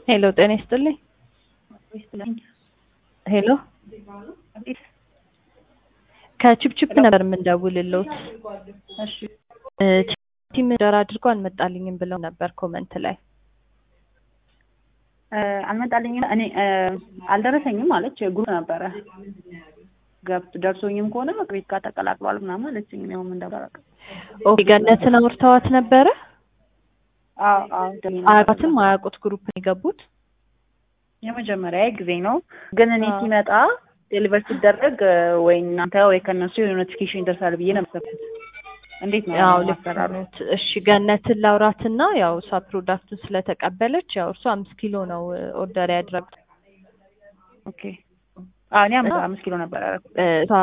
ሄሎ ጤና ይስጥልኝ። ሄሎ ከቺፕቺፕ ነበር የምንደውልልዎት። እሺ እ ቲም ጀራ አድርጎ አልመጣልኝም ብለው ነበር ኮመንት ላይ። እ አልመጣልኝም እኔ እ አልደረሰኝም አለች። ግሩፕ ነበረ ገብት ደርሶኝም ከሆነ ቤት ጋር ተቀላቅሏል ምናምን አለችኝ። እኔ ምን እንደባረቀ ኦኬ ገነትን አውርተዋት ነበረ። አዎ አዎ ደህና ነበር። አያውቁትም አያውቁት ግሩፕ ነው የገቡት። የመጀመሪያ ጊዜ ነው ግን እኔ አዎ። ሲመጣ ዴሊቨር ሲደረግ እ ወይ እናንተ ወይ ከእነሱ የሆነ ኖቲፊኬሽን ይደርሳል ብዬ ነው የምሰብኩት። እንዴት ነው ያው ልክ አሰራሩ? ነዎት። እሺ ገነትን ላውራትና ያው እሷ ፕሮዳክቱን ስለተቀበለች ያው እሷ አምስት ኪሎ ነው ኦርደር ያደረጉት ኦኬ አዎ እኔ አምስት አምስት ኪሎ ነበር ያደረኩት። እ እሷ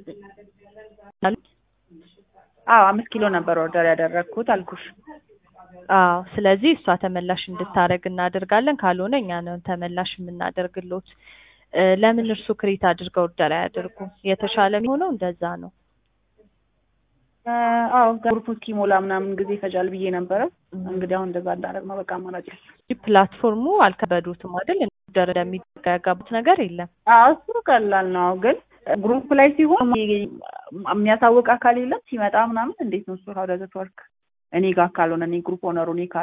አዎ አምስት ኪሎ ነበር ኦርደር ያደረግኩት አልኩሽ። አዎ ስለዚህ እሷ ተመላሽ እንድታደርግ እናደርጋለን። ካልሆነ እኛ ነን ተመላሽ የምናደርግሎት። እ ለምን እርሱ ክሬት አድርገው ኦርደር አያደርጉ? የተሻለ የሚሆነው እንደዛ ነው። እ አዎ ግሩፕ እስኪሞላ ምናምን ጊዜ ይፈጃል ብዬ ነበረ። እንግዲህ አሁን እንደዛ እንዳደረግ ነው በቃ አማራጭ የለም። ፕላትፎርሙ አልከበዱትም አይደል? ኦርደር እንደሚደረግ ያጋቡት ነገር የለም። አዎ እሱ ቀላል ነው፣ ግን ግሩፕ ላይ ሲሆን የሚያሳውቅ አካል የለም ሲመጣ ምናምን እንዴት ነው እሱ ሀው ዳዝ ኢት ወርክ? እኔ ጋር ካልሆነ እኔ ግሩፕ ኦነሩ እኔ